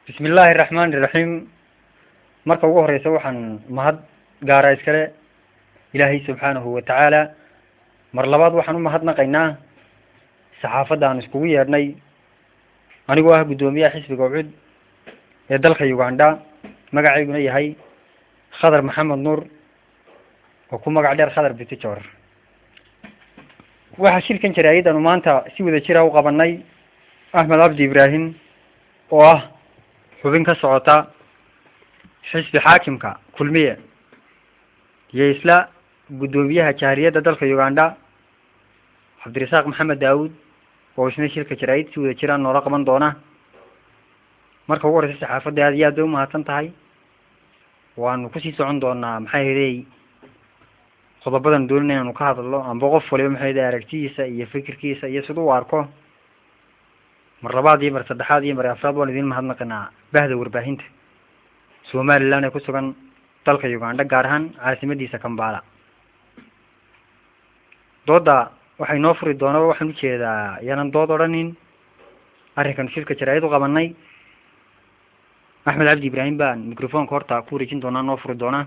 bismi illaahi araxmaani iraxiim marka ugu horeysa waxaan mahad gaara iskale ilaahay subxaanahu watacaala mar labaad waxaan u mahadnaqaynaa saxaafadda aan iskugu yeedhnay anigoo ah guddoomiyaha xisbiga ucud ee dalka uganda magacayguna yahay khadar maxamed nuur oo ku magac dheer khadar bitijor waxaa shirkan jaraayadanu maanta si wada jira u qabanay axmed cabdi ibraahim oo ah xubin ka socota xisbi xaakimka kulmiye iyo isla guddoomiyaha jahariyadda dalka uganda cabdirasaaq maxamed daawud oo isna shirka jaraayid si wada jiraan noola qaban doona marka ugu horeysa saxaafadda aad iyo aad bay umahadsan tahay waanu kusii socon doonaa maxaa yeelay qodobadan doonina inaanu ka hadalno amba qof waliba maxaa yeelay aragtidiisa iyo fikirkiisa iyo siduu u arko mar labaad iyo mar saddexaad iyo mar afraad waan idin mahadnaqanaa bahda warbaahinta somaliland ee ku sugan dalka uganda gaar ahaan caasimadiisa kambala dooda waxay noo furi doona waxaan ujeedaa yaanan dood odhanin arrinkan shirka jaraayad u qabanay axmed cabdi ibraahim baan microfonka horta ku wareejin doonaa noo furi doonaa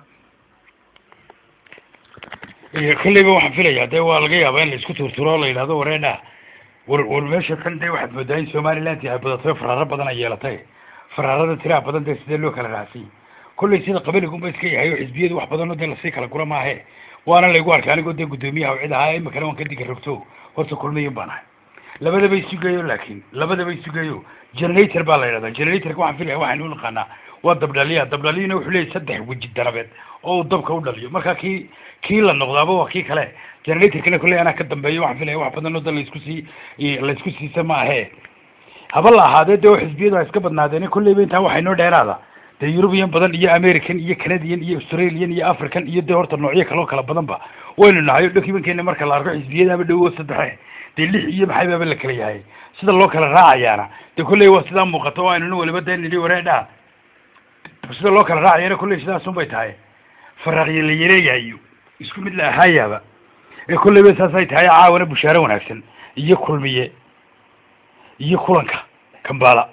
kolleyba waxaan filayaa dee waa laga yaabaa in la isku turturo o la yidhahdo wareedha war war meesha kan dee waxaad moodaa in somaliland ay badato faraaro badan ay yeelatay faraarada tiraha badan dee sidee loo kala raacsiy kolley sida qabaligunba iska yahay oo xisbiyadu wax badan oo dee lasii kala gura maahe waana laygu arkay anigoo dee guddoomiyaha cid ahaa imikana waan ka diga rogto horta kulmiyin baan ahay labadaba isugeeyo laakin labadaba isugeeyo generator baa la yidhahdaa generatorka waxaan filaya waxaynu u naqaanaa waa dabdhaliya dabdhaliyana wuxuu leeyahy saddex weji danabeed oo uu dabka u dhaliyo marka kii kii la noqdaaba waa kii kale generatorkana kolley anaa ka dambeeyo waxaan filaya wax badan oo da laisku sii laisku siisa ma ahe haba la ahaadee dee oo xisbiyadu ha iska badnaadeen kolleyba intaa waxay noo dheeraada dee eurubian badan iyo american iyo canadian iyo australian iyo african iyo dee horta noocyo kaloo kala badanba waynu nahay o documentkeena marka la arko xisbiyadaaba dhowo saddexe dee lix iyo maxay baaba la kala yahay sida loo kala raacayaana dee kolley waa sidaa muuqato o aynuna waliba dee nidhi wareedha sida loo kala raacayana kolley sidaasun bay tahay faraaqyo la yareeyayo isku mid la ahaayaaba ee kolleyba saasay tahay caawana bushaaro wanaagsan iyo kulmiye iyo kulanka kambala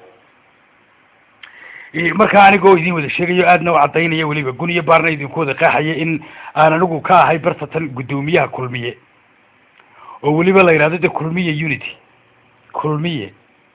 markaa anigoo idin wada sheegayo aadna u caddaynaya weliba gun iyo baarna idinku wada qeexaya in aan anigu ka ahay bartatan guddoomiyaha kulmiye oo weliba la yidhahdo de kulmiye unity kulmiye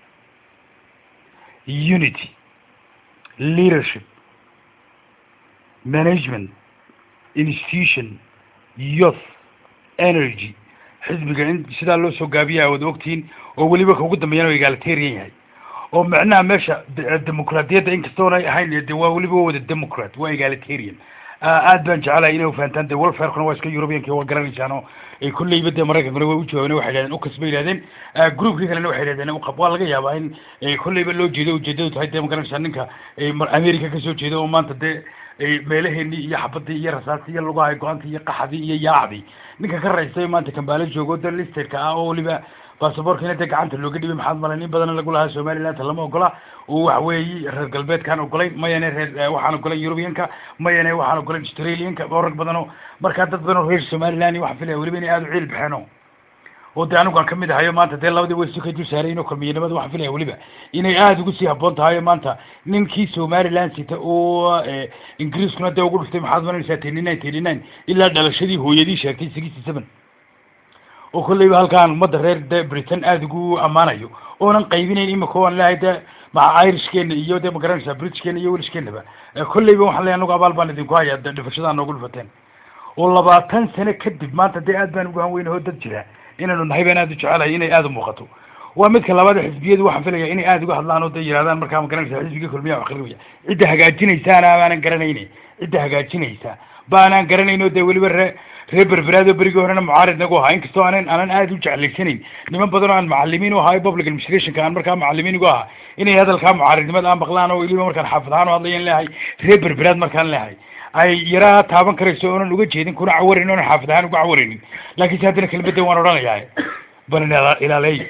unity leadership management institution youth energy xisbiga in sidaa loo soo gaabiya a wada ogtihiin oo weliba ka ugu dambeeyana egalitarian yahay oo macnaha meesha dimucraadiyadda inkastoona ahayn de waa weliba wada democrat waa egalitarian aad baan jecelahay inay ufahantaan de welfarekuna waa iska europeanka waa garanaysaan oo kolleyba dee maraykankuna way ujawaabeen waxay yidhahdeen ukas bay yidhahdeen groupkii kalena waxay yidhahdeen uqab waa laga yaabaa in kolleyba loo jeedo ujeedadu tahay dee magaranaysaa ninka america kasoo jeeda oo maanta dee meelaheenii iyo xabadii iyo rasaastii iyo lugahay go-aantii iyo qaxadii iyo yaacdii ninka ka raystay maanta kambaalo joogo de listerka ah oo weliba basaborkiina dee gacanta looga dhibay maxaad malay nin badana lagu lahaa somalilandta lama ogola oo waxa weeyi reer galbeedkaan ogolayn mayane reer waxaan ogolayn europeanka mayane waxaan ogolayn australianka oo rag badan oo markaa dad badan oo reer somaliland waxaan filaya weliba inay aada u ciil baxeen o oo dee anigu aan kamid ahayo maanta dee labadii way isu ka dul saarayin oo kulmiyanimada waxaan filaya weliba inay aada ugu sii haboon tahay maanta ninkii somaliland sita oo ingiriiskuna dee ugu dhuftay maxaad malanaysaa teny nine teny nine ilaa dhalashadii hooyadii sheegtay sixty seven oo kolleyba halkaan ummadda reer de britain aada ugu ammaanayo oonan qaybinayn imika aan leehay de maca irishkeena iyo de magaranaysaa britishkeena iyo welishkeenaba kolleyba waxaan leeyahy anagu abaal baan idinku hayaa de dhifashadaa noogu dhufateen oo labaatan sano kadib maanta dee aad baan ugu hanweyna oo dad jira inaanu nahay baan aada u jecelahay inay aada u muuqato waa midka labaad xisbiyadu waxaan filaya inay aada uga hadlaan oo de yidhahdaan markaa magaranaysa xisbiga kulmiyaha akrinaya cidda hagaajinaysaana baanan garanayne cidda hagaajinaysa baanaan garanayn oo de weliba ree reer berberaado berigii horena mucaarid nagu ahaa inkastoo aanan aanan aada u jeclaysanayn niman badan oo aan macalimiin u ahaa public administrationka aan markaa macalimiin ugu ahaa inay hadalkaa mucaaridnimada aan maqlaan oo weliba markaan xaafid ahaan u hadlayan leehay reer berberaad markaan leehay ay yaraa taaban karayso oonan uga jeedin kuna cawarin oonan xaafid ahaan uga cawaraynin laakiinse haddana kelmadda waan odhanayaa bal ilaaleey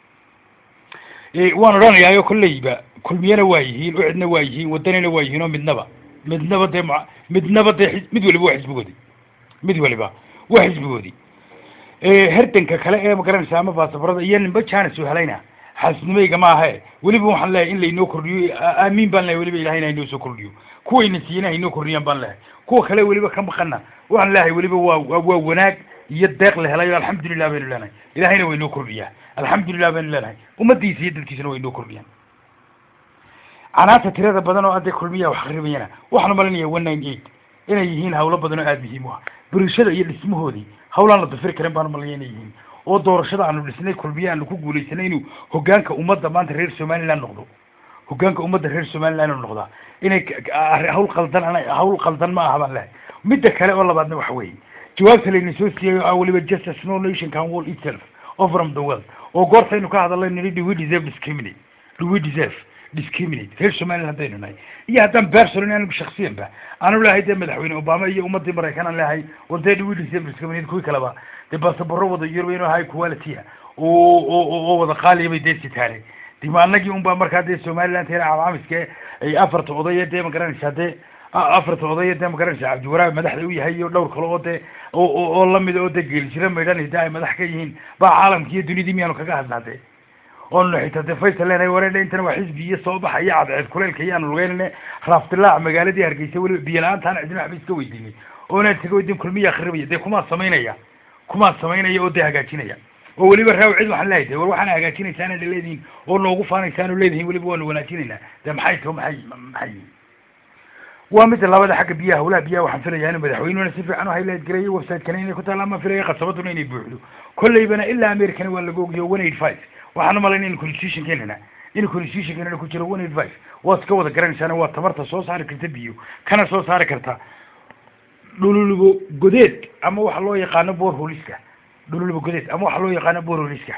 waan odhanayaayo kolleyba kulmiyana waa yihiin ucidna waa yihiin wadanina waa yihiin oo midnaba midnaba dee m midnaba dee mid waliba waa xisbigoodi mid waliba waa xisbigoodi herdanka kale ee magaranaysa ama baasaborada iyo ninba janis u helayna xaasnimayga ma ahe weliba waxaan leeyahay in laynoo kordhiyo aamiin baan leeyahay weliba ilahayna haynoo soo kordhiyo kuwayna siiyena haynoo kordhiyaan baan leeyahay kuwa kale weliba ka maqana waxaan leeyahay weliba waa waa wanaag iyo deeq la helayo alxamdulilah baynu leenahay ilahayna waynoo kordhiyaa alxamdulilah baynu leenahay ummadiisa iyo dadkiisana waynoo kordhiyaan canaanta tirada badan oo adee kulmiya wax qaribayana waxaan malinaya one nine eight inay yihiin hawlo badan oo aada muhiim u ah bulshada iyo dhismahoodii hawlaan la dafiri karin baan malaya inay yihiin oo doorashada aanu dhisnay kulmiye aanu ku guulaysanay inuu hogaanka ummadda maanta reer somaliland noqdo hogaanka ummadda reer somaliland inuu noqdaa inay hawl qaldan hawl qaldan ma aha baan lehay midda kale oo labaadna waxa weeye jawaabta layna soo siiyay oo ah weliba justice no nation can wall itself over from the world oo goortaynu ka hadalay nini do we deserve discriminate do we deserve discriminate reer somaliland haddaynu nahay iyo haddaan personal anigu shaksiyan ba aanu lehay dee madaxweyne obama iyo ummadii maraykan aan lehay war dee do we deserve discriminate kuwii kaleba dee baasabaro wada yurub inuu high quality ah oo oo oo wada qaaliya bay dee sitaane dima anagii un baa markaa dee somaliland tena calaamiska ay afarta odaya dee magaranaysaa dee afarta odaya dee magaranaysaa cabdiwaraab madaxda u yahay iyo dhowr kale oo dee oo oo lamid oo dee geeljira maydhan de ay madax ka yihiin baa caalamki iyo dunidii miyaanu kaga hadlaa dee oonu xitaa dee faysal leenahay wareedhe intana waa xisbi iyo soo baxa iyo cadceed kuleylka iyo aanu lugeynane raaftilaac magaaladii hargeysa weliba biyo la-aantaana cidina waxba iska weydiinay oonaan taga weydiin kulmiya akhribaya dee kumaa samaynaya kumaa samaynaya oo dee hagaajinaya oo weliba raaw cid waxaan leeyahay war waxaana hagaajinaysaana leedihiin oo noogu faanaysaanu leedihiin weliba waanu wanaajinaynaa dee maxay to maxay maxay waa midda labada xagga biyaha hawlaha biyaha waxaan filayaa inuu madaxweynuhuna si fiican u highlight gareeyo website-kana inay ku taalla ama filaya qasabaduna inay buuxdo kollaybana ilaa americana waa laga ogiyo one eight five waxaan umalayna in constitutionkeenana in constitutionkeenana ku jiro one eight five waad iska wada garanaysaana waa tabarta soo saari karta biyo kana soo saari karta dhululubo godeed ama waxa loo yaqaano borholiska dhululubo godeed ama waxa loo yaqaano borholiska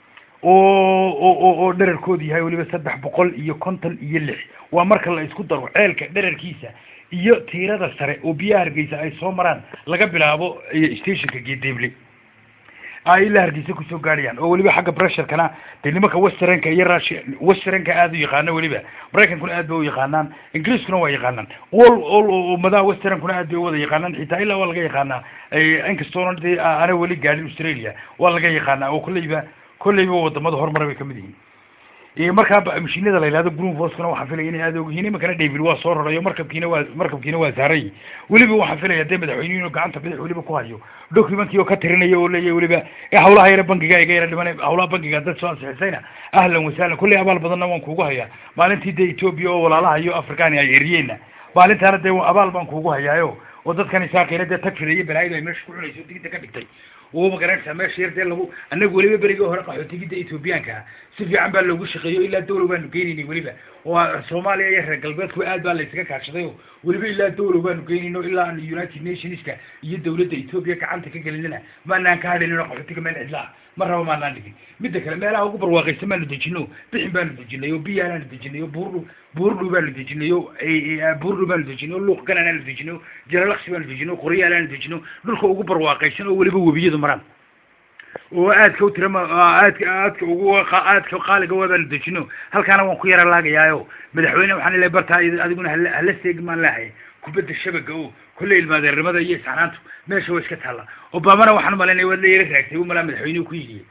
oo oo oo dherarkoodu yahay weliba saddex boqol iyo konton iyo lix waa marka la isku daro ceelka dherarkiisa iyo tiirada sare oo biyaha hargeysa ay soo maraan laga bilaabo stationka geedeeble ay ilaa hargeysa kusoo gaadhayaan oo weliba xagga pressurekana dee nimanka westernka iyo russia westernka aada u yaqaano weliba maraykankuna aad bay u yaqaanaan ingiriiskuna waa yaqaanaan all all ummadaha westernkuna aad bay u wada yaqaanaan xitaa ilaa waa laga yaqaanaa inkastoona dee ana weli gaadhin australia waa laga yaqaanaa oo kolleyba kolleyba wadamada horumara bay kamid yihiin markaa mashiinada la yihahdo green forcekuna waxaan filaya inay aada ogyihiin imankana david waa soo rarayo markabkiina waa markabkiina waa saaray weliba waxaan filaya dee madaxweynuhu inuu gacanta bidix weliba ku hayo documentkii oo ka tirinaya oo leeyahay weliba ee hawlaha yara bankiga iga yara dhiman hawlaha bankiga dad soo ansixisayna ahlan wasahlan kolley abaal badanna waan kuugu hayaa maalintii dee ethiopia oo walaalaha iyo africani ay eriyeenna maalintaana dee abaal baan kuugu hayaayo oo dadkan isaaqina dee tagfira iyo balaayadu ay meesha ku cunayso digida ka dhigtay oo magaranaysaa meesha yar dee lagu annagu weliba berigii hore qaxootigida ethoobiyaanka si fiican baa loogu shaqeeyo ilaa dawlow baanu geynaynay weliba oo soomaaliya iyo reer galbeedku aad baa laysaga kaashaday oo weliba ilaa dawlow baanu geynayno ilaa aan united nationska iyo dawladda ethoobia gacanta ka gelinana maanaan ka hadhaynino qaxootiga meel cidlaa ma raba maanaan dhigin midda kale meelaha ugu barwaaqaysan baanu dejino bixin baanu dejinay oo biyaanaanu dejinay oo buurdhu buurdhu baanu dejinay oo buurdhu baanu dejinay oo luuq gananaanu dejinay oo jalalaqsi baanu dejinay oo qoryaalaanu dejinay dhulka ugu barwaaqaysan oo weliba webiyadu maraan oo aadka u tirama aadka aadka ugu aadka qaaliga waa baanu dejino halkaana waan ku yara laagayaayo madaxweyne waxaan leeyahay bartaa adiguna hala hala seegmaan leehay kubadda shabaga oo kolley ilmaadeernimada iyo isxanaantu meesha waa iska taalla obamana waxaan malaynaya waad la yara raagtay u malaa madaxweynuhu ku yidhi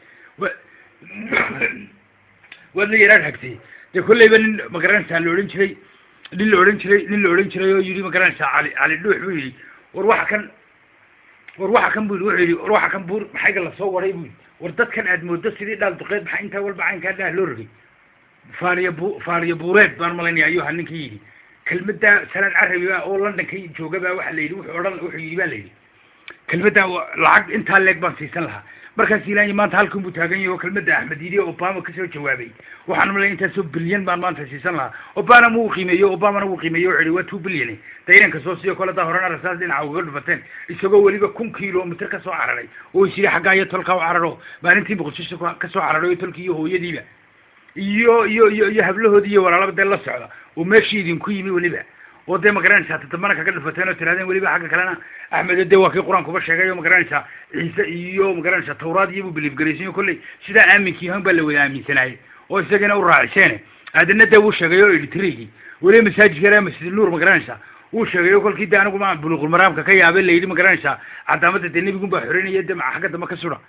waad la yara raagtay dee kolleyba nin magaranaysaa la odhan jiray nin la odhan jiray nin la odhan jiray oo yidhi magaranaysaa cali cali dhuux buu yidhi war waxa kan war waxa kan bu yidhi wuxuu yidhi war waxa kan buur maxayga lasoo waray bu yidhi war dadkan aad mooddo sidii dhaal duqeed maxaa intaa walba caynkaa dhaah loo rogay faariya bu faariya buureed baan malaynaya ayuu ahaa ninkii yidhi kelmadda salaan carabi ba oo london ka jooga baa waxa la yidhi wuxuu odhan wuxuu yidhi ba la yidhi kelmadda lacag intaa leeg baan siisan lahaa markaas ilaanya maanta halkan buu taagan yahay oo kelmadda axmed yidi obama kasoo jawaabay waxaan malay intaasoo bilyan baan maanta siisan lahaa obama wuu qiimeeyo obamana wuu qiimeeyo wuxuu yihi waa two bilyan dayranka soo siiyo kole daa horena rasaas dhinaca uga dhufateen isagoo weliba kun kilomitr ka soo cararay oo is yidhi xaggaa iyo tolkaa u cararo maalintii muqdisho ka soo cararay oo tolkii iyo hooyadiiba iyo iyo iyo iyo hablahoodii iyo walaalaba dee la socda oo meeshii idinku yimi weliba oo dee magaranaysaa tadambana kaga dhufateen oo tirahdeen weliba xagga kalena axmed dee waa kii qur-aankuba sheegay oo magaranaysaa ciise iyo magaranaysaa tawraad iyo buu biliifgaraysan o kolley sidaa aaminkii han baa la wada aaminsanaayey oo isagana u raaciseene aadana dee wuu sheegay oo editrigii weliba masaajidka ilaa masjid nuur magaranaysaa wuu sheegay oo kolkii dee anigu ma buluuqulmaraamka ka yaabay layidhi magaranaysaa cadaamada dee nebigun baa xoreynaya dee xagga dambe ka sudha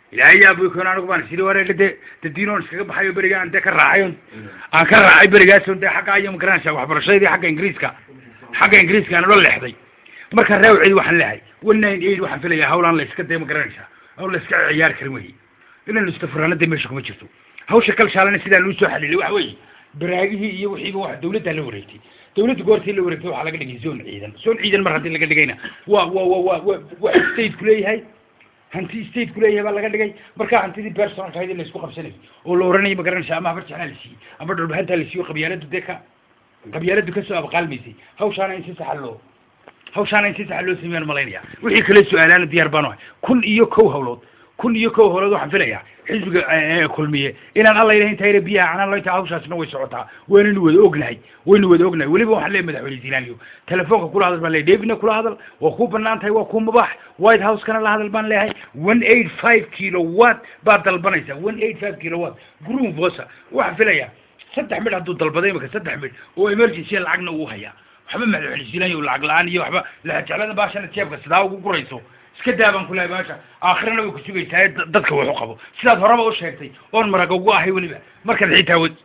ilaahay yaa buy koon anigu baan siri wareega dee dadiinoon iskaga baxayo beriga aan dee ka raacay on aan ka raacay berigaas on dee xagga iyo magaranaysa waxbarashadii xagga ingiriiska xagga ingiriiska aan ula leexday marka raawcid waxaan leehay one nine eight waxaan filayaa hawlaan la iska dee magaranaysaa hawl la iska ciyaari karin wey inaynu istafuraana dee meesha kuma jirto hawsha kalshaalana sidaan uu soo xalilay waxa weeye baraagihii iyo wixiiba wax dawladdaa la wareegtay dawladda goortii la wareegtay waxaa laga dhigay zone ciidan zone ciidan mar haddii laga dhigayna waa waa waa waa waa wax stateku leeyahay hanti stateku leeyahay baa laga dhigay markaa hantidii personalka ahayd in la isku qabsanay oo la oranayay ma garanaysa ama habar jeclaa la siiyey ama dhulbahantaa la siiyo qabyaaladu dee ka qabyaaladu kasoo abqaalmaysay hawshaana in si saxa loo hawshaana in si saxa loo sameeyaan malaynaya wixii kale su-aalaana diyaar baan ahay kun iyo kow hawlood kun iyo kow hawlood waxaan filayaa xisbiga kulmiye inaan alla ilahin tayre biyaha canaan loynta hawshaasna way socotaa waynaynu wada ognahay waynu wada ognahay weliba waxaan leeyahay madaxweyne zilaaniyo telefoonka kula hadal baan leeyahay davidna kula hadal waa kuu banaan tahay waa kuu mubaax white house-kana la hadal baan leeyahay one eight five kilowatt baad dalbanaysaa one eight five kilowatt groom vosa waxaan filayaa saddex midh hadduu dalbaday imika saddex midh oo emergency lacagna uu hayaa waxba madaxweyne zilaaniyo lacag la-aan iyo waxba lahajeclada baashana jeebka sidaa ugu gurayso iska daa baan kulahay baasha aakhirana way ku sugaysaa dadka wax u qabo sidaad horeba u sheegtay oon maraga ugu ahay weliba markaad xitaa wad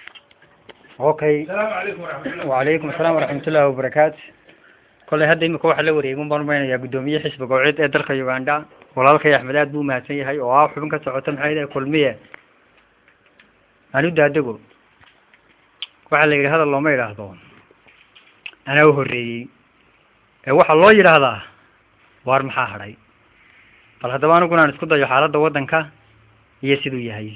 okay asalaamu calaykum waraxmatullah wacalaykum asalaam waraxmatullahi wabarakaatu kolley hadda imika waxaa la wareegay un baan umaynayaa guddoomiye xisbiga ocid ee dalka uganda walaalkay axmed aad buu umahadsan yahay oo ah xubin ka socota maxay dahay kulmiye anu daadego waxaa la yidhi hadal looma yidhaahdo anaa u horreeyey ee waxaa loo yidhaahdaa waar maxaa hadhay bal haddaba aniguna aan isku dayo xaaladda waddanka iyo siduu yahay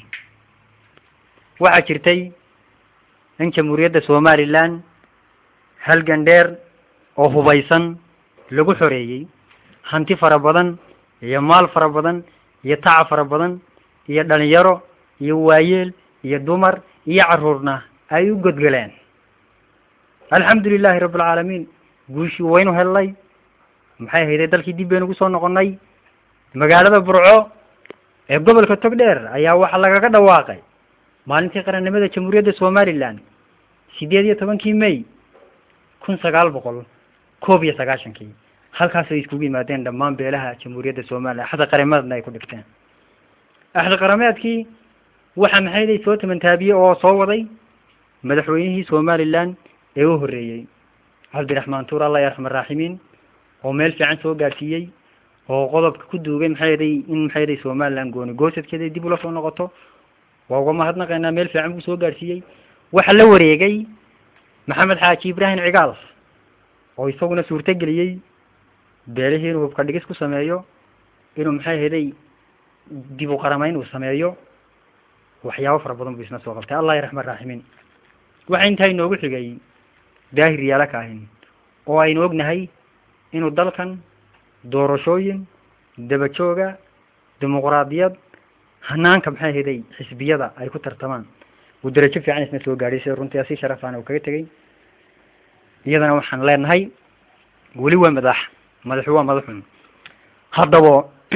waxaa jirtay in jamhuuriyadda somaliland halgan dheer oo hubaysan lagu xoreeyey hanti fara badan iyo maal fara badan iyo tacab fara badan iyo dhalinyaro iyo waayeel iyo dumar iyo carruurna ay u godgeleen alxamdu lilahi rabbi alcaalamiin guushii waynu hellay maxay hayday dalkii dib baynu ugu soo noqonnay magaalada burco ee gobolka togdheer ayaa waxaa lagaga dhawaaqay maalintii qarannimada jamhuuriyadda somaliland sideed iyo tobankii may kun sagaal boqol koob iyo sagaashankii halkaasay iskugu yimaadeen dhammaan beelaha jamhuuriyadda somaliland axda qarameedna ay ku dhigteen axda qarameedkii waxaa maxayday soo tamantaabiyey oo soo waday madaxweynihii somaliland ee u horreeyey cabdiraxmaan tuur allah yarxam araaximiin oo meel fiican soo gaadhsiiyey oo qodobka ku duugay maxay yaday in maxay yaday somaliland gooni goosadkeeda dib ula soo noqoto waa uga mahadnaqaynaa meel fiican buu soo gaadhsiiyey waxaa la wareegay maxamed xaaji ibraahim cigaal oo isaguna suurto geliyey beelihii inuu hubka dhigis ku sameeyo inuu maxay yaday dib u qaramayn uu sameeyo waxyaabo fara badan buu isna soo qabtay allah yarxam araaximiin waxaa intaa inoogu xigay daahir yaala ka ahin oo aynu ognahay inuu dalkan doorashooyin dabajooga dimuqraadiyad hanaanka maxay hayday xisbiyada ay ku tartamaan uu darajo fiican isna soo gaadhay sida runtii si sharafaan uu kaga tegey iyadana waxaan leenahay weli waa madax madaxu waa madaxun haddaba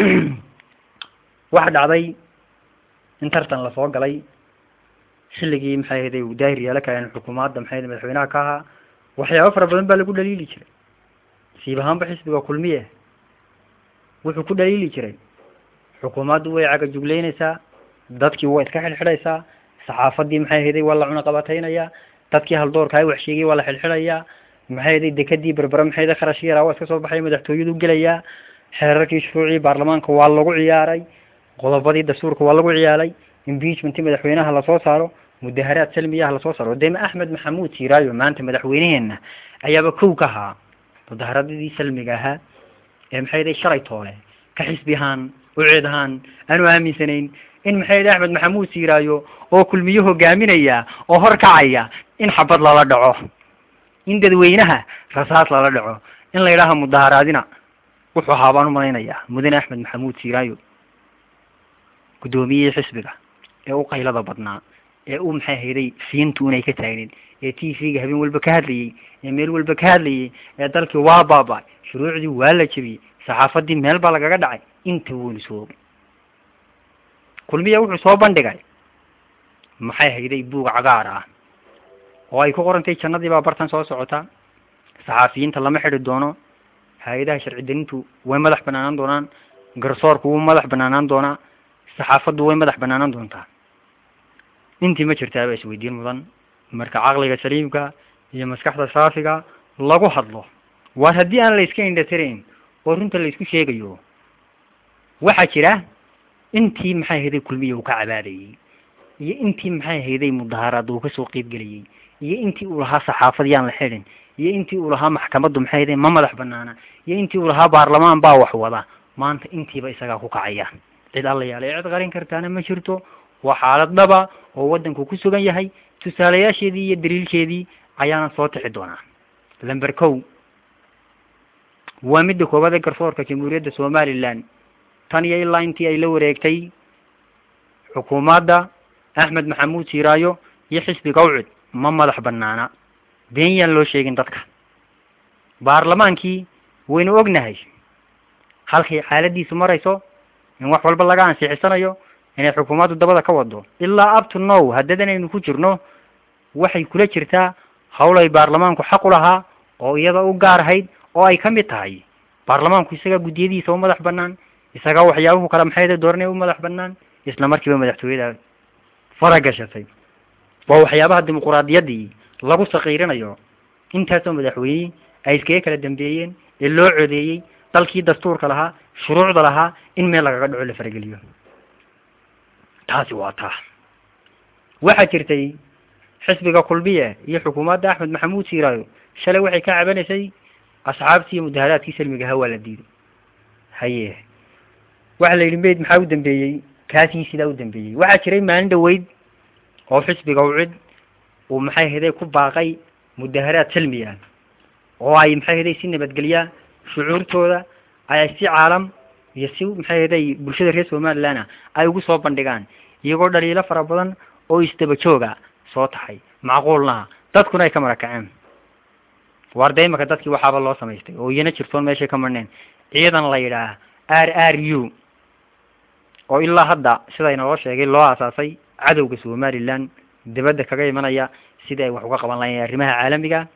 waxa dhacday in tartan lasoo galay xilligii maxay hayday uu daahir yaala ka ahin xukuumadda maxay hayday madaxweynaha ka ahaa waxyaabo fara badan baa lagu dhaliili jiray siib ahaanba xisbiga kulmiye wuxuu ku dhaliili jiray xukuumaddu way cagajugleynaysaa dadkii waa iska xidhxidhaysaa saxaafadii maxay hayday waa la cunaqabataynayaa dadkii haldoorka ay wax sheegay waa la xidhxidhayaa maxay hayday dekadii berbere maxay hayday kharash yaraa waa iska soo baxay madaxtooyadu gelayaa xeerarkii shuruucii baarlamaanka waa lagu ciyaaray qodobadii dastuurka waa lagu ciyaaray impeachmentii madaxweynaha lasoo saaro mudaharaad salmiyaha lasoo saaro dema axmed maxamuud siiraayo maanta madaxweyneheena ayaaba kow ka ahaa mudaharaadadii salmiga ahaa ee maxay hayday shalay toole ka xisbi ahaan uceed ahaan aanu aaminsanayn in maxay hayday axmed maxamuud siiraayo oo kulmiye hogaaminaya oo horkacaya in xabad lala dhaco in dadweynaha rasaas lala dhaco in la yidhaaha mudaharaadina wuxuu ahaa baan umalaynayaa mudane axmed maxamuud siiraayo guddoomiyihii xisbiga ee u qaylada badnaa ee u maxay hayday fiintu inay ka taagneed ee t v-ga habeen walba ka hadlayey ee meel walba ka hadlayey ee dalkii waa baaba shuruucdii waa la jebiyey saxaafadii meel baa lagaga dhacay inta weynu soo kulmiya wuxuu soo bandhigay maxay hayday buug cagaar ah oo ay ku qorantay jannadii baa bartan soo socota saxaafiyiinta lama xidhi doono hay-adaha sharci darintu way madax banaanaan doonaan garsoorku wuu madax banaanaan doonaa saxaafaddu way madax banaanan doontaa intii ma jirtaaba isweydiin mudan marka caqliga saliimka iyo maskaxda saafiga lagu hadlo waar haddii aan la iska indhatirayn oo runta la isku sheegayo waxaa jira intii maxay hayday kulmiya uu ka cabaadayey iyo intii maxay hayday mudaaharaad uu kasoo qeyb gelayey iyo intii uu lahaa saxaafad yaan la xidhin iyo intii uu lahaa maxkamaddu maxay hayday ma madax banaana iyo intii uu lahaa baarlamaan baa wax wada maanta intiiba isagaa ku kacaya cid alla yaalay cid qarin kartaana ma jirto waa xaalad dhaba oo waddanku ku sugan yahay tusaalayaasheedii iyo daliilkeedii ayaana soo tixi doonaa lamber kow waa midda koowaad ee garsoorka jamhuuriyadda somaliland tan iyo ilaa intii ay la wareegtay xukuumadda axmed maxamuud siiraayo iyo xisbiga ucud ma madax banaana been yaan loo sheegin dadka baarlamaankii waynu ognahay halkay xaaladiisu marayso in wax walba laga ansixisanayo inay xukuumaddu dabada ka wado ilaa up to now haddadan aynu ku jirno waxay kula jirtaa hawl ay baarlamaanku xaq u lahaa oo iyada u gaar ahayd oo ay ka mid tahay baarlamaanku isagaa guddiyadiisa u madax banaan isagaa waxyaabuhu kale maxayda dooranaya u madax banaan isla markiiba madaxtooyada fara gashatay waa waxyaabaha dimuquraadiyaddii lagu sakiirinayo intaasoo madaxweyne ay iskaga kala dambeeyeen ee loo codeeyey dalkii dastuurka lahaa shuruucda lahaa in meel lagaga dhaco la farageliyo taasi waa taa waxaa jirtay xisbiga kulmiye iyo xukuumadda axmed maxamuud siiraayo shalay waxay ka cabanaysay asxaabtii iyo mudaharaadkii salmiga ahaa waa la diiday haye waxaa la yidhi mayd maxaa u dambeeyey kaasii sidaa u dambeeyey waxaa jiray maalin dhaweyd oo xisbiga ucid uu maxay haday ku baaqay mudaharaad salmi ah oo ay maxay haday si nabadgelya shucuurtooda ay si caalam iyo si maxay haday bulshada reer somaliland ay ugu soo bandhigaan iyagoo dhaliilo fara badan oo isdaba jooga soo taxay macquulnaha dadkuna ay ka marakaceen waarda imaka dadkii waxaaba loo samaystay oo iyana jirtoon meeshay ka marneen ciidan la yidhaah r r u oo ilaa hadda sida inaloo sheegay loo aasaasay cadowga somaliland dibadda kaga imanaya sidii ay wax uga qaban lahayen arrimaha caalamiga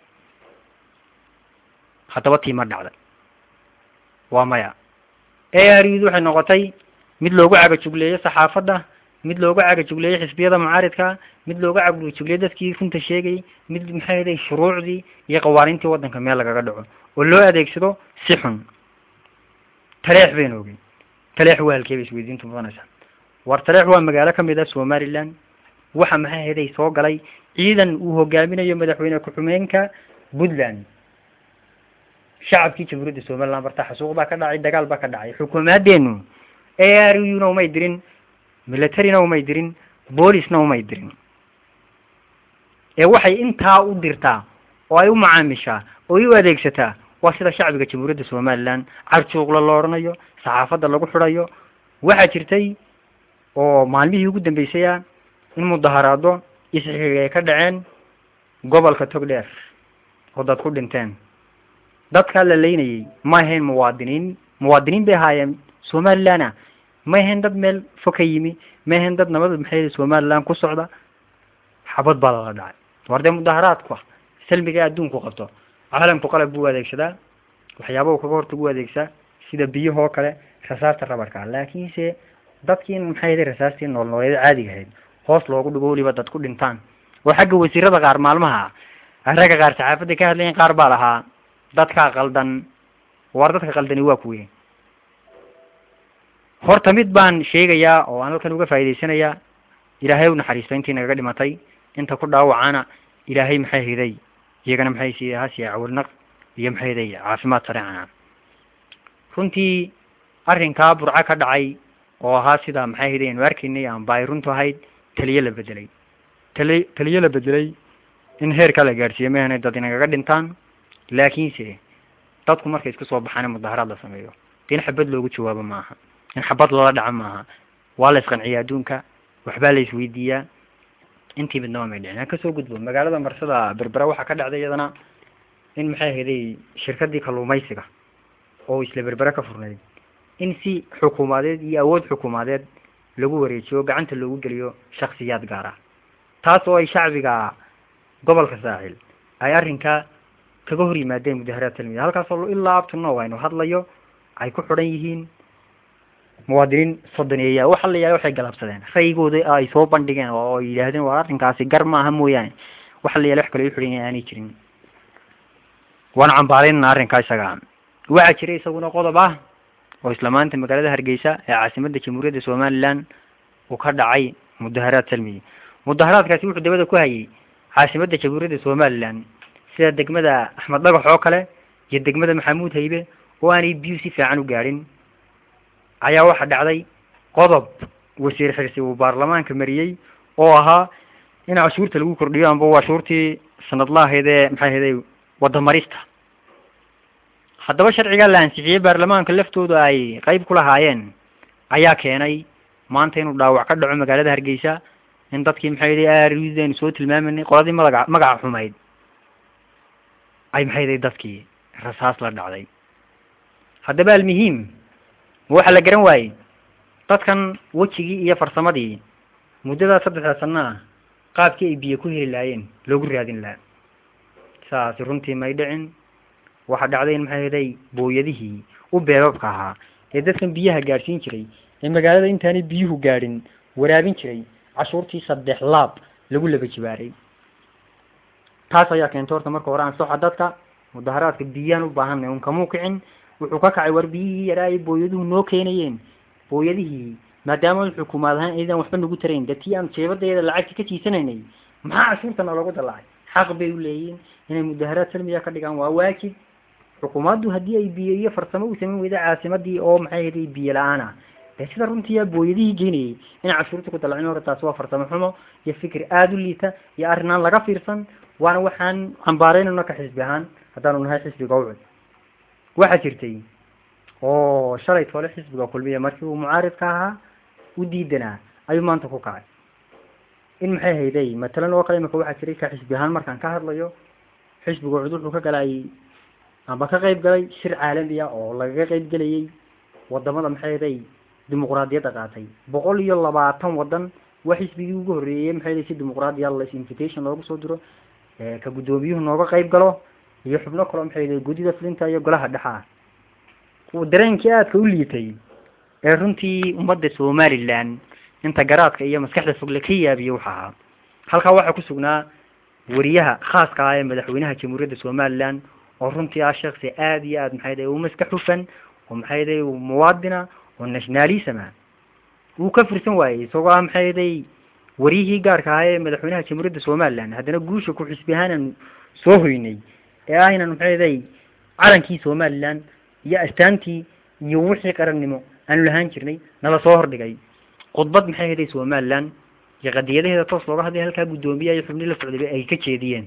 haddaba tii ma dhacday waa maya a r ud waxay noqotay mid loogu cagajugleeyo saxaafadda mid loogu cagajugleeyo xisbiyada mucaaridka mid loogu cagajugleeyo dadkii runta sheegayay mid maxay haday shuruucdii iyo qawaaniintii waddanka meel lagaga dhaco oo loo adeegsado si xun taleex baynu ogey taleex waa halkee bay isweydiintu mudanaysaa war taleex waa magaalo kamid ah somaliland waxa maxay haday soo galay ciidan uu hogaaminayo madaxweyne ku-xumeenka puntland shacabkii jamhuuriyadda somaliland barta xasuuq baa ka dhacay dagaal baa ka dhacay xukuumadeenu a r u na umay dirin militaryna umay dirin boolisna umay dirin ee waxay intaa u dirtaa oo ay u macaamishaa oo ay u adeegsataa waa sida shacbiga jamhuuriyadda somaliland carjuuqla lo odhanayo saxaafadda lagu xidhayo waxaa jirtay oo maalmihii ugu dambeysay ah in mudaharaado isxiga ay ka dhaceen gobolka togdheer oo dad ku dhinteen dadkaa la leynayay ma ahayn muwaadiniin muwaadiniin bay ahaayeen somaliland ma ahayn dad meel fo ka yimi ma ahayn dad nabada maxay somaliland ku socda xabad baa lala dhacay war dee mudaharaadku salmiga adduunku qabto caalamku qalab buu adeegsadaa waxyaaba uu kaga hortagu adeegsaa sida biyahoo kale rasaasta rabarka laakiinse dadkii maxay haday rasaastii nool nooleeda caadiga ahayd hoos loogu dhigo weliba dad ku dhintaan oo xagga wasiirada qaar maalmaha ragga qaar saxaafadda ka hadlayen qaar baa lahaa dadkaa qaldan war dadka qaldani waa kuwe horta mid baan sheegayaa oo aan halkan uga faa'idaysanayaa ilaahay u naxariisto intii nagaga dhimatay inta ku dhaawacana ilaahay maxay hiday iyagana maxay siiye hasiya cawilnaq iyo maxay hiday caafimaad sareecana runtii arrinkaa burco ka dhacay oo ahaa sida maxay hiday aynu arkaynay amba ay runtu ahayd taliye la bedelay tali taliye la bedelay in heerkaa la gaadhsiiyo ma ahanay dad inagaga dhintaan laakiinse dadku markay isku soo baxaan in mudaharaad la sameeyo de in xabad loogu jawaabo maaha in xabad lala dhaco maaha waa la isqanciya adduunka waxbaa la isweydiiyaa intii midnaba may dhicin aan kasoo gudbo magaalada marsada berbera waxaa ka dhacday iyadana in maxay ahaday shirkadii kalluumaysiga oo isla berbera ka furnayd in si xukuumadeed iyo awood xukuumadeed lagu wareejiyo gacanta loogu geliyo shaksiyaad gaar ah taas oo ay shacbiga gobolka saaxil ay arrinka kaga hor yimaadeen mudaharaad talmida halkaasoo ilaa abtuno aynu hadlayo ay ku xidhan yihiin muwaadiniin soddoneeya waxa la yahay waxay galabsadeen ra'yigooda ay soo bandhigeen oo ay yidhaahdeen waa arrinkaasi gar maaha mooyaane waxa la yahay wax kale u xidhan yahay aanay jirin waan cambaaraynana arrinkaa isaga waxaa jira isaguna qodob ah oo isla maanta magaalada hargeysa ee caasimadda jamhuuriyadda somaliland uu ka dhacay mudaharaad salmiya mudaharaadkaasi wuxuu dabada ku hayay caasimadda jamhuuriyadda somaliland sida degmada axmed dhagax oo kale iyo degmada maxamuud haybe oo aanay biyu si fiican u gaadhin ayaa waxaa dhacday qodob wasiir xirsi uu baarlamaanka mariyey oo ahaa in cashuurta lagu kordhiyo amba cashuurtii sanadla ahayd ee maxay ahayday wadamarista haddaba sharcigaa la ansixiyey baarlamaanka laftooda ay qeyb ku lahaayeen ayaa keenay maanta inuu dhaawac ka dhaco magaalada hargeysa in dadkii maxay yidhi arudaynu soo tilmaamanay qoladii magaca magaca xumayd ay maxay yidhi dadkii rasaas la dhacday haddaba almuhiim waxa la garan waayey dadkan wejigii iyo farsamadii muddadaa saddexda sana ah qaabkii ay biyo ku heli lahaayeen loogu raadin lahaa saasi runtii may dhicin waxaa dhacday in maxay haday booyadihii u beebabka ahaa ee dadkan biyaha gaadhsiin jiray ee magaalada intaanay biyuhu gaadhin waraabin jiray cashuurtii saddex laab lagu laba jibaaray taas ayaa keentay horta marka hore ansoxa dadka mudaharaadka biyaan u baahanay un kamuu kicin wuxuu ka kacay war biyihii yaraa ay booyaduhu noo keenayeen booyadihii maadaama xukuumaad ahaan aydan waxba nagu tarayn de tii aan jeebadeeda lacagta ka tiisanaynay maxaa cashuurtana loogu dallacay xaq bay u leeyihin inay mudaharaad salmiya ka dhigaan waa waajib xukuumaddu haddii ay biyo iyo farsamo u samayn weyda caasimadii oo maxay ahayd biyo la-aan ah dee sida runtii booyadihii geynayay in cashuurta ku dallacin hore taasi waa farsamo xumo iyo fikir aada u liita iyo arrin aan laga fiirsan waana waxaan cambaaraynayno ka xisbi ahaan haddaanu nahay xisbiga ucud waxaa jirtay oo shalay toole xisbiga kulmiya markii uu mucaaridka ahaa u diidanaa ayuu maanta ku kacay in maxay hayday matalan oo kale imika waxaa jiray ka xisbi ahaan markaan ka hadlayo xisbiga ucud wuxuu ka galay amba ka qayb galay shir caalami ah oo lagaga qayb gelayay wadamada maxay hayday dimuqraadiyadda qaatay boqol iyo labaatan wadan waa xisbigii ugu horreeyey maxay hayday si dimuqraadiya las invitation loogu soo diro ka guddoomiyuhu nooga qayb galo iyo xubno kaloo maxay hayday guddida fulinta iyo golaha dhexa ah dareenkii aadka u liitay ee runtii ummadda somaliland inta garaadka iyo maskaxda fogle ka yaabiye waxa ahaa halkaa waxaa ku sugnaa wariyaha khaaska ah ee madaxweynaha jamhuuriyadda somaliland oo runtii ah shaksi aada iyo aad maxay dahay u maskax hufan oo maxay dahay muwaadina oo nationalism ah wuu ka firsan waayey isagoo ah maxay dahay wariyihii gaarka ahaa ee madaxweynaha jamhuuriyadda somaliland haddana guusha ku xisbi ahaanaan soo hoynay ee ah inaan maxay dahay calankii somaliland iyo astaantii iyo wixii qarannimo aanu lahaan jirnay nala soo hordhigay khudbad maxay hayday somaliland iyo qadiyadaheeda toos looga hadlay halkaa guddoomiyaha iyo xubnii la socdayba ay ka jeediyeen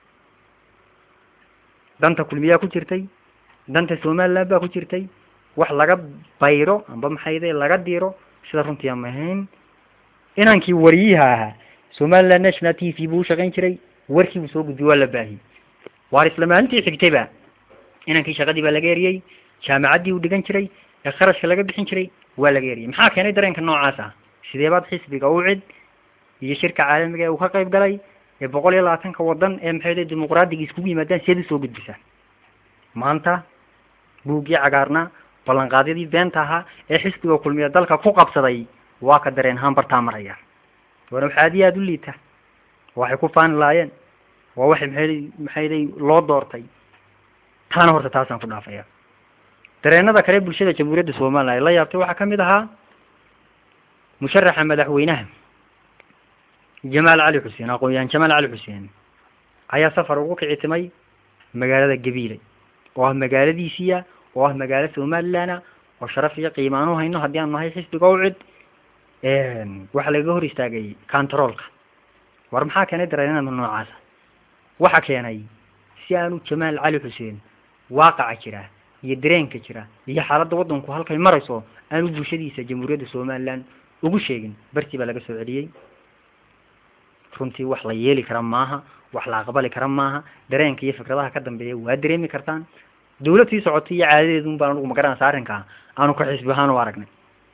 danta kulmiyaa ku jirtay danta somaliland baa ku jirtay wax laga bayro amba maxayday laga diro sida runtii aan ahayn inankii wariyiha ahaa somaliland national t v buu ushaqayn jiray warkii buu soo gudbiyey waa la baahiyey waar isla maalintii xigtayba inankii shaqadii baa laga eriyey jaamacaddii uu dhigan jiray ee kharashka laga bixin jiray waa laga eriyey maxaa keenay dareenka noocaas ah sidee baad xisbiga u cid iyo shirka caalamiga ee uu ka qayb galay ee boqol iyo labaatanka wadan ee maxay dimuqraadiga iskugu yimaadaan seed usoo gudbisaa maanta buuggii cagaarna ballanqaadyadii beenta ahaa ee xisbiga kulmiya dalka ku qabsaday waa ka dareen ahaan bartaa maraya waana wax aad iyo aada u liita waxay ku faani laayeen waa waxay maxay maxayday loo doortay taana horta taasaan ku dhaafaya dareenada kale bulshada jamhuuriyadda somaliland ay la yaabtay waxaa kamid ahaa musharaxa madaxweynaha jamaal cali xuseen aqoon-yahan jamaal cali xuseen ayaa safar ugu kicitimay magaalada gabiile oo ah magaaladiisiia oo ah magaalo somaliland oo sharaf iyo qiimo aan u hayno haddii aanu nahay xisbiga u cid waxaa lagaga hor istaagay controolka war maxaa keenay dareenada noocaasa waxa keenay si aanu jamaal cali xuseen waaqaca jira iyo dareenka jira iyo xaaladda waddanku halkay marayso aanu bulshadiisa jamhuuriyadda somaliland ugu sheegin bartii baa laga soo celiyey runtii wax la yeeli kara maaha wax la aqbali kara maaha dareenka iyo fikradaha ka dambeeya waa dareemi kartaan dawlad sii socotay iyo caadadeedu un baan anugu magaranaysa arrinkaa aanu ka xisbi ahaan u aragnay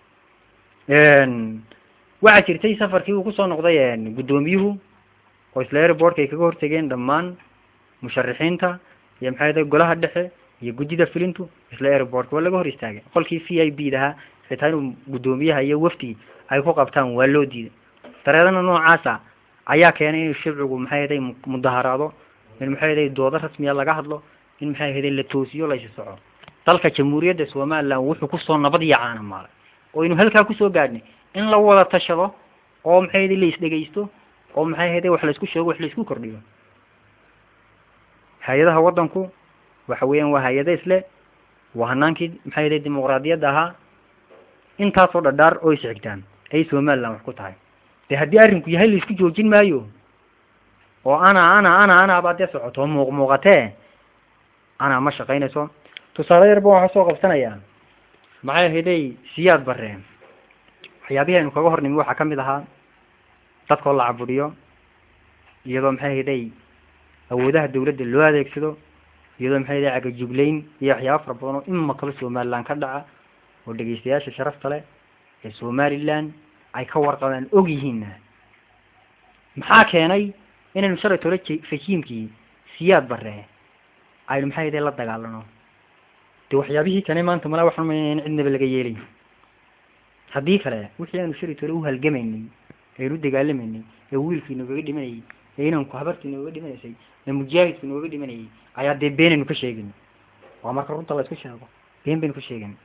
waxaa jirtay safarkii uu kusoo noqday guddoomiyuhu oo isla airbortka ay kaga hortegeen dhammaan musharixiinta iyo maxay dahay golaha dhexe iyo guddida filintu isla airportka waa laga hor istaagay qolkii v i b dahaa xitaa inuu guddoomiyaha iyo wafdi ay ku qabtaan waa loo diiday dareedana noocaasa ayaa keenay inuu shibcigu maxay ahaday mudaharaado in maxay ahaday doodo rasmiya laga hadlo in maxay ahaday la toosiyo laysi soco dalka jamhuuriyadda somaliland wuxuu kusoo nabad iyo caana maalay oo aynu halkaa kusoo gaadhnay in la wada tashado oo maxay ahaday la isdhegaysto oo maxay ahaday wax laisku sheego wax laisku kordhiyo hay-adaha waddanku waxa weeyaan waa hay-ada isle waa hanaankii maxay ahaday dimuqraadiyadda ahaa intaasoo dhadhaar oo isxigtaan ay somaliland wax ku tahay de haddii arrinku yahay laisku joojin maayo oo ana ana ana ana baa dee socoto muuq muuqatee ana ma shaqaynayso tusaale yarba waxaa soo qabsanayaa maxay ahayday siyaad barre waxyaabihii aynu kaga hornimi waxaa kamid ahaa dadkoo la caburiyo iyadoo maxay ahayday awoodaha dawladda loo adeegsado iyadoo maxay ahayday cagajuglayn iyo waxyaaba fara badan oo ima kale somaliland ka dhaca oo dhegeystayaasha sharafta leh ee somaliland ay ka warqabaan og yihiinna maxaa keenay inaynu shalay tole fajiimkii siyaad barre aynu maxay ahayday la dagaalano de waxyaabihii kane maanta mala waxaan umaynaya in cidnaba laga yeelay haddii kale wixii aanu shari tole uhalgamaynay aynu dagaalamaynay ee wiilkii noogaga dhimanayay ee inanku habartii nooga dhimanaysay ee mujaahidkii nooga dhimanayay ayaa dee beenaynu ka sheegin waa marka runta la isku sheego been baynu ka sheegin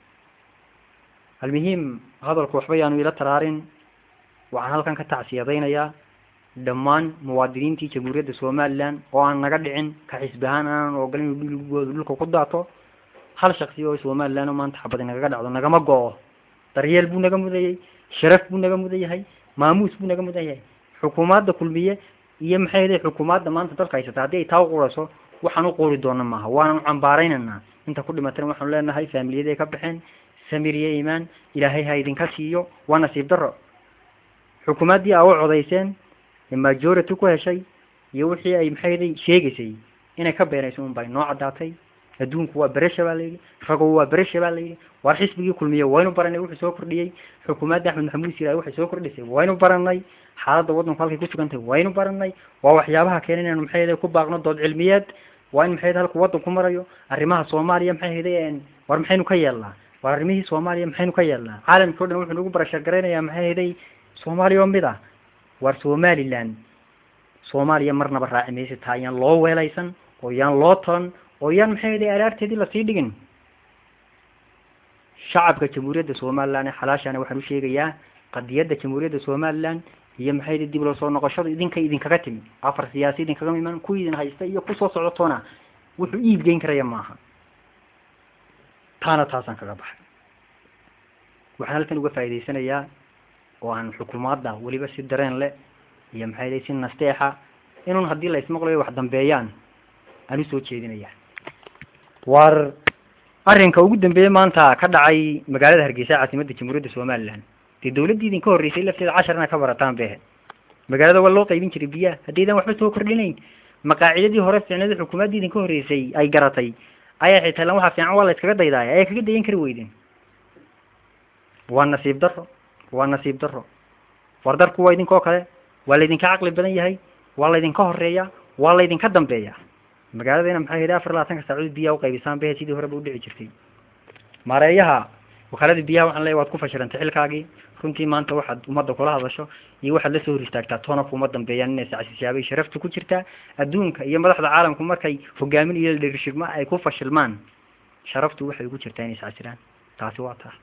almuhiim hadalku waxba yaanu ila taraarin waxaan halkan ka tacsiyadaynayaa dhammaan muwaadiniintii jamhuuriyadda somaliland oo aan naga dhicin ka xisbi ahaan aanan ogolan inuu dhiligooda dhulka ku daato hal shaksi oo somaliland oo maanta xabadi nagaga dhacdo nagama go-o daryeel buu naga mudayay sharaf buu naga mudan yahay maamuus buu naga mudan yahay xukuumadda kulmiye iyo maxay ahaday xukuumadda maanta dalka haysata haddii ay taa uqurayso waxaan u quuri doona maaha waanan cambaaraynaynaa inta ku dhimatana waxaanu leenahay faamiliyaday ka baxeen samir iyo iimaan ilaahay ha idinka siiyo waa nasiib daro xukuumaddii aa u codayseen ee majority ku heshay iyo wixii ay maxay ahaday sheegaysay inay ka beenayso un bay noo caddaatay adduunku waa beresha baa layidhi ragow waa beresha baa layidhi waar xisbigii kulmiye waynu baranay wuxuu soo kordhiyey xukuumadda axmed maxamuud siiraay waxay soo kordhisay waynu baranay xaaladda waddanku halkay ku sugantahay waynu baranay waa waxyaabaha keenay inaynu maxay ahaday ku baaqno dood cilmiyeed waa in maxay ahaday halku waddanku marayo arrimaha soomaaliya maxay ahaday war maxaynu ka yeelnaa war arrimihii soomaaliya maxaynu ka yeelnaa caalamkii o dhan wuxuu nagu barashar garaynayaa maxay ahaday soomaaliya oo mid ah war somaliland soomaaliya marnaba raaci maysa taa yaan loo weelaysan oo yaan loo talan oo yaan maxay ahaday alaarteedii lasii dhigin shacabka jamhuuriyadda somaliland ee xalaashana waxaan u sheegayaa qadiyadda jamhuuriyadda somaliland iyo maxay ahaday dib loo soo noqoshada idinka idinkaga timi afar siyaasi idinkaga iman ku idin haysta iyo kusoo socotoona wuxuu iib geyn karaya maaha taana taasaan kaga baxay waxaan halkan uga faa'idaysanayaa oo aan xukuumadda weliba si dareen leh iyo maxay ahaday si nasteexa inuun haddii la ismaqlayo wax dambeeyaan aan usoo jeedinaya war arrinka ugu dambeeyey maanta ka dhacay magaalada hargeysa caasimadda jamhuuriyadda somaliland dee dawladdii idinka horreysay lafteeda cashar inaad ka barataan behe magaalada waa loo qaybin jiray biyaha haddaydan waxba soo kordhinayn maqaacidadii hore fiicnada xukuumaddii idinka horreysay ay garatay ayaa xitaa lan waxaa fiican waa la iskaga daydaaya ayaa kaga dayan kari weydeen waa nasiib darro waa nasiib darro war darku waa idinkoo kale waa laydinka caqli badan yahay waa laydinka horeeya waa laydinka dambeeya magaaladayna maxay ahayd afar labaatanka saacadood biyaha uqaybisaan behe sidii horeba udhici jirtay maareeyaha wakaalada biyaha waxaan leeyahy waad ku fashilantay xilkaagii runtii maanta waxaad ummadda kula hadasho iyo waxaad la soo hor istaagtaa toona kuma dambeeyaan inay sacsisaabay sharafta ku jirtaa adduunka iyo madaxda caalamku markay hogaamin iyo leadershipma ay ku fashilmaan sharaftu waxay ugu jirtaa inay sacsilaan taasi waa taa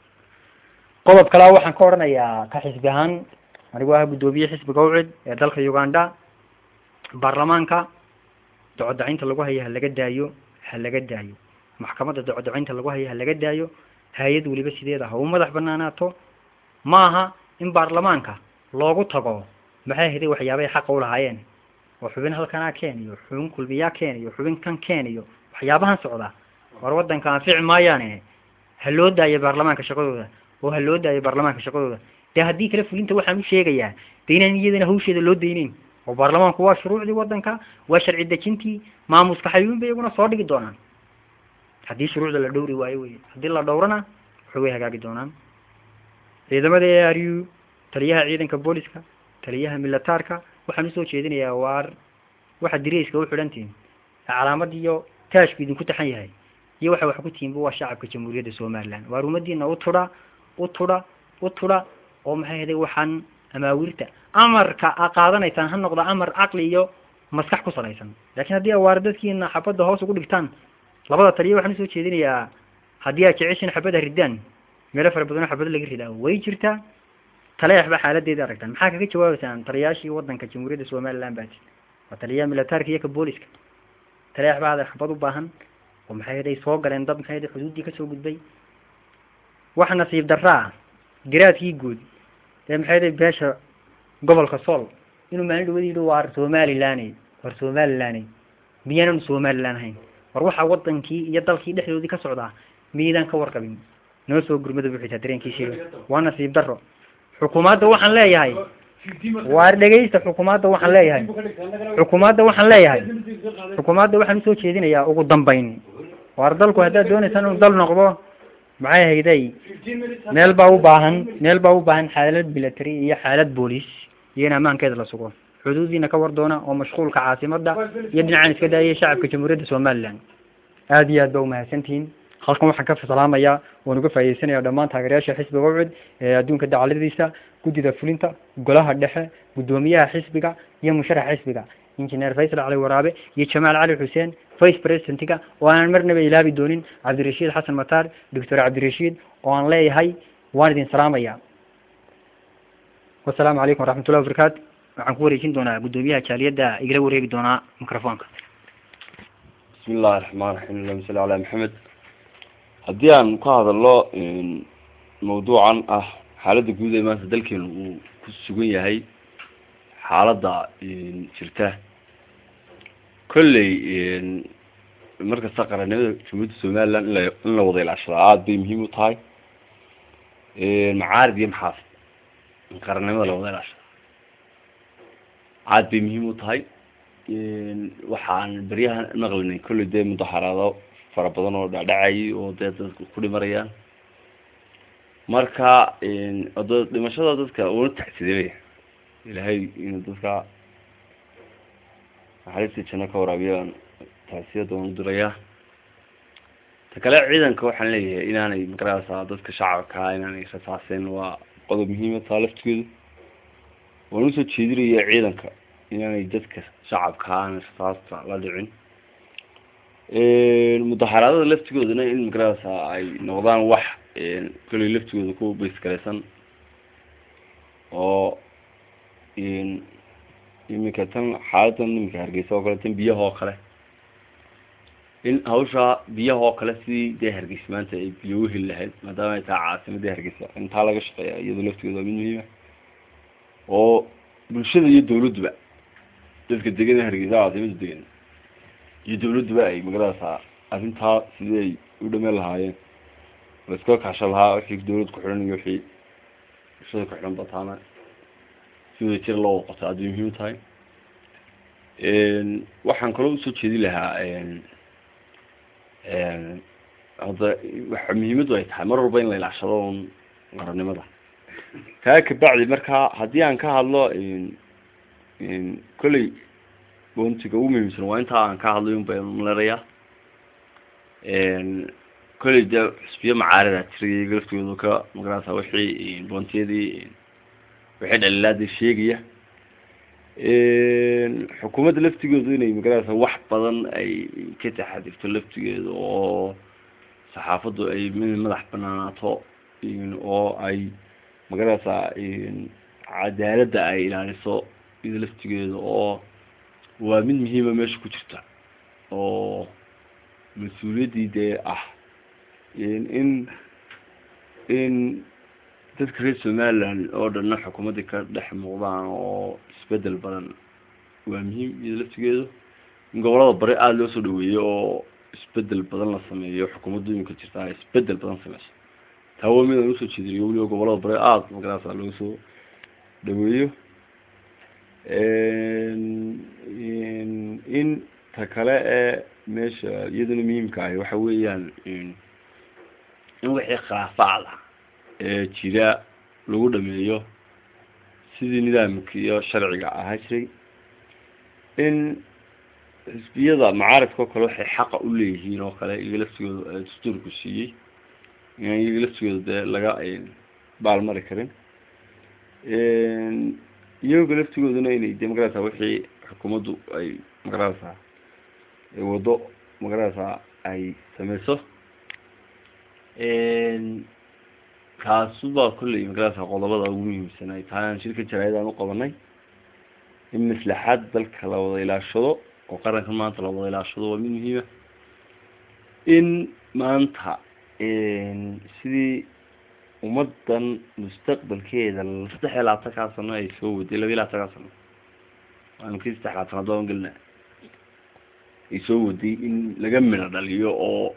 qodob kalea waxaan ka odhanayaa ka xisbi ahaan anigoo ah guddoomiye xisbiga ucid ee dalka uganda baarlamaanka docodacinta lagu haya ha laga daayo ha laga daayo maxkamadda docodacinta lagu haya ha laga daayo hay-ad weliba sideeda ha u madax banaanaato ma aha in baarlamaanka loogu tago maxay haday waxyaabay xaqa ulahaayeen oo xubin halkanaa keeniyo xubin kulmiyaa keeniyo xubin kan keeniyo waxyaabahan socda war waddanka anfici maayaane ha loo daayo baarlamaanka shaqadooda oo ha loo daayo baarlamaanka shaqadooda dee haddii kale fulinta waxaan u sheegayaa de inaan iyadana hawsheeda loo dayneyn oo baarlamaanku waa shuruucdii waddanka waa sharci dejintii maamuska xayuun bay iyaguna soo dhigi doonaan haddii shuruucda la dhowri waayo wey haddii la dhowrana waxay way hagaagi doonaan ciidamada a r u taliyaha ciidanka booliska taliyaha militaarka waxaan usoo jeedinayaa waar waxaad dirayska u xidhantihin calaamadii iyo taashku idinku taxan yahay iyo waxay wax ku tihiinba waa shacabka jamhuuriyadda somaliland waar ummadiina u tudha u tudha u tudha oo maxay haday waxaan amaawirta amarka a qaadanaysaan ha noqdo amar caqli iyo maskax ku salaysan laakiin haddii awaare dadkiina xabadda hoos ugu dhigtaan labada taliya waxaan usoo jeedinayaa haddii aad jeceshin xabadda ridaan meelo fara badanoo xabado laga ridaa way jirtaa taleex ba xaaladeeda aragtaan maxaa kaga jawaabeysaan taliyaashii wadanka jamhuuriyadda somaliland baa jir waa taliyaha militaarka iyo ka booliska taleex baa hada xabad u baahan oo maxay haday soo galeen dad maxay haday xuduuddii kasoo gudbay wax nasiib darraa garaadkii guud ee maxay haday beesha gobolka sool inuu maalin dhawad yidhi waar somaliland war somaliland miyaanan somaliland ahayn war waxaa wadankii iyo dalkii dhexdoodii ka socdaa miydaan ka warqabin noo soo gurmada buuxitaa dareenkiisii waa nasiib daro xukuumadda waxaan leeyahay waar dhegeysta xukuumadda waxaan leeyahay xukuumadda waxaan leeyahay xukuumadda waxaan usoo jeedinayaa ugu dambayn waar dalku haddaad dooneysaan inuu dal noqdo maxay hayday meel baa u baahan meel baa u baahan xaalad military iyo xaalad booliis iyo in ammaankeeda la sugo xuduudiina ka war doona oo mashquulka caasimada iyo dhinacaan iska daayay shacabka jamhuuriyadda somaliland aada iyo aad ba umahadsantihiin halkan waxaan ka salaamayaa waan uga faa'iideysanaya dhammaan taageerayaasha xisbiga ucud ee adduunka dacaladiisa guddida fulinta golaha dhexe guddoomiyaha xisbiga iyo musharaxa xisbiga injineer faysal cali waraabe iyo jamaal cali xuseen vice presidentiga oo aanan marnaba ilaabi doonin cabdirashiid xasan mataar doctor cabdirashiid oo aan leeyahay waan idin salaamaya wasalaamu calaykum waraxmat ullahi wabarakaatu waxaan ku wareejin doonaa guddoomiyaha jaaliyadda igala wareegi doonaa microfonka bismi illahi raxmaan raxiim allahuma salli calaa maxamed haddii aan ka hadalno mawduucan ah xaaladda guud ee maanta dalkeenu uu ku sugan yahay xaaladda jirta kolley markasta qarannimada jamhuuriyadda somaliland inla in la wada ilaashada aada bay muhiim u tahay macaarid iyo maxaafid in qarannimada la wada ilaashada aada bay muhiim u tahay waxaan beryahan naqlinay kolley dee mudaxaraado fara badan oo dhacdhacayay oo dee dadka ku dhimarayaan marka d dhimashada dadka una tacsideemaya ilaahay inuu dadka naxariistii janno ka waraabiya tacsiyada waan udirayaa ta kale ciidanka waxaan leeyahay inaanay magarasa dadka shacabkaa inaanay rasaaseen waa qodob muhiima taa laftigeedu waan usoo jeedinaya ciidanka inaanay dadka shacabkaa aanay rasaasta la dhicin mudaxaraadada laftigoodana in magarasa ay noqdaan wax kolley laftigooda ku baysgaraysan oo iminka tan xaaladan iminka hargeysa oo kale tan biyaha oo kale in hawsha biyaha oo kale sidii dee hargeysa maanta ay biyo uheli lahayd maadaama ay tahay caasimadii hargeysa intaa laga shaqeeya iyadoo laftigooda waa mid muhiima oo bulshada iyo dawladduba dadka degan ee hargeysa caasimada degan iyo dawladduba ay magarasa arrintaa sidii ay u dhameen lahaayeen laiska kaashan lahaa wixii dawlad ku xidhan iyo wixii bulshada ku xidhan bataana si wada jira loo wada qoto aad bay muhiim tahay waxaan kaloo usoo jeedin lahaa hadda waxa muhiimadu ay tahay mar walba in la ilaashado un qarannimada kaa kabacdi marka haddii aan ka hadlo kolley boontiga ugu muhiimsan waa intaa aan ka hadlay un baan malerayaa kolley dee xusbiyo macaarida jiray iyaga laftooda ka magarasa wixii boontiyadii wixii dhalilaadii sheegaya xukuumadda laftigoodu inay magarasa wax badan ay ka taxadirto laftigeeda oo saxaafaddu ay mid madax banaanaato oo ay magarasa cadaaladda ay ilaaliso iyada laftigeeda oo waa mid muhiima meesha ku jirta oo mas-uuliyaddii dee ah in in dadka reer somaliland oo dhanna xukuumaddii ka dhex muuqdaan oo isbedel badan waa muhiim iyada laftigeedu in gobolada bari aada loo soo dhaweeyo oo isbedel badan la sameeyo xukuumaddu iminka jirta isbedel badan sameyso taa waa mid aan usoo jeedinayo weliba gobolada bari aada magarasa loo soo dhaweeyo in ta kale ee meesha iyaduna muhiimka ahi waxa weeyaan in wixii khilaafaada ee jira lagu dhameeyo sidii nidaamka iyo sharciga ahaa jiray in xisbiyada macaaridka oo kale waxay xaqa u leeyihiin oo kale iyaga laftigooda dastuurku siiyey inaan iyaga laftigooda dee laga baalmari karin iyaga laftigooduna inay dee magarasa wixii xukuumaddu ay magarasa waddo magarasa ay sameyso kaasuba kolley magarasa qodobada ugu muhiimsan ay tahay aan shirka jaraayadaan uqabanay in maslaxaad dalka la wada ilaashado oo qaranka maanta la wada ilaashado waa mid muhiima in maanta sidii ummadan mustaqbalkeeda saddex iyo labaatankaa sano ay soo waday laba iyo labaatankaa sano waanu kii saddex labaatanaad baan gelina ay soo waday in laga midho dhaliyo oo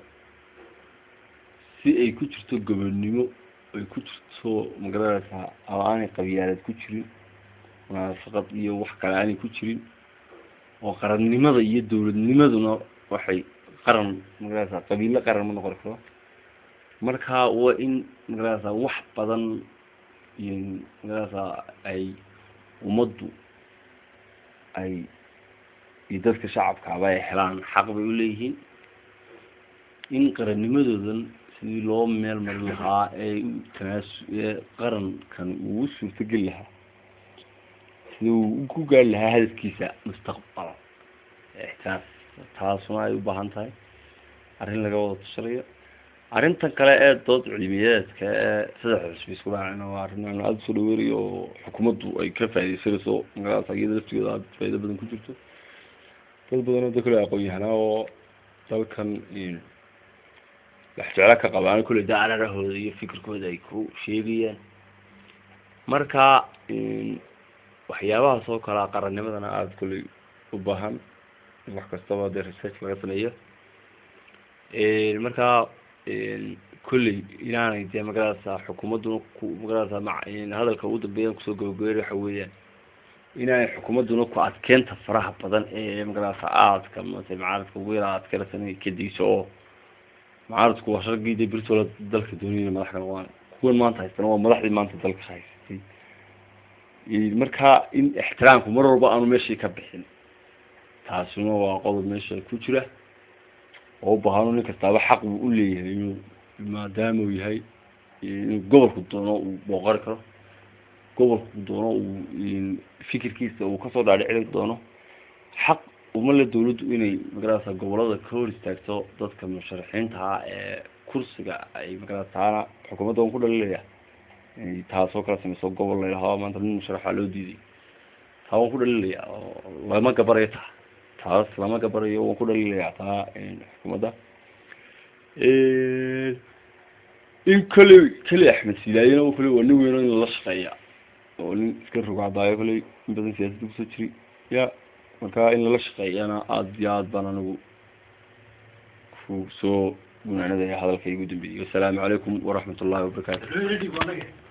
si ay ku jirto gobonnimo ay ku jirto magaranaysaa ama aanay qabyaaleed ku jirin munaafaqad iyo wax kale aanay ku jirin oo qarannimada iyo dawladnimaduna waxay qaran magarasa qabiilo qaran ma noqon karo marka waa in magarasa wax badan iyo magarasa ay ummaddu ay iyo dadka shacabkaaba ay helaan xaq bay uleeyihiin in qarannimadoodan sidii loo meel marin lahaa ee tanaasu ee qarankan uu suurtogeli lahaa sida uu ku gaari lahaa hadafkiisa mustaqbala taas taasuna ay u baahan tahay arrin laga wada tushanayo arrintan kale ee dood cilmiyeedka ee saddex xusbi isku raacina waa arrin aan aada usoo dhaweynayo oo xukuumaddu ay ka faaideysanayso magarasa iyada laftigooda aada faa'ido badan ku jirto dad badan oo da kale aqoon-yahanaa oo dalkan wax jeclo ka qabaan kulle daararahooda iyo fikirkooda ay ku sheegayaan marka waxyaabahaas oo kalea qarannimadana aada kulley u baahan in wax kastaba dee research laga sameeyo marka kolley inaanay dee magarasa xukuumadduna ku magarasa ma hadalka ugu dambeeyan kusoo gabagabey waxa weeyaan inaanay xukuumadduna ku adkeynta faraha badan ee magarasa aadka mata macaaradka ugu yara adkeynaysan inay ka dayso oo macaaradku waa shargii dee birtoola dalka dooniyana madax ka noqdaan kuwan maanta haystana waa madaxdii maanta dalka haystay marka in ixtiraamku mar walba aanu meeshii ka bixin taasuna waa qodob meesha ku jira oo ubahano nin kastaaba xaq buu uleeyahay inuu maadaama uu yahay inuu gobolku doono uu booqari karo gobolku doono uu fikirkiisa uu kasoo dhaadhicili doono xaq uma le dawladdu inay magarasa gobolada ka hor istaagto dadka musharaxiintaha ee kursiga ay magarasa taana xukuumadda waan ku dhalilaya taasoo kala sameyso gobol laylahaa maanta nin musharaxa loo diiday taa waan ku dhalilaya lama gabarayo taa taas lama gabarayo waan ku dhalilaya taa xukuumadda in koley keli axmed silaayena kole waa nin weyno in lala shaqeeya oo nin iska rogcadaayo koley in badan siyaasadda kusoo jiri ya marka in lala shaqeeyana aada iyo aad baan anigu ku soo gunaanadaya hadalka igu dambeeyey wasalaamu calaykum waraxmat ullahi wabarakaatu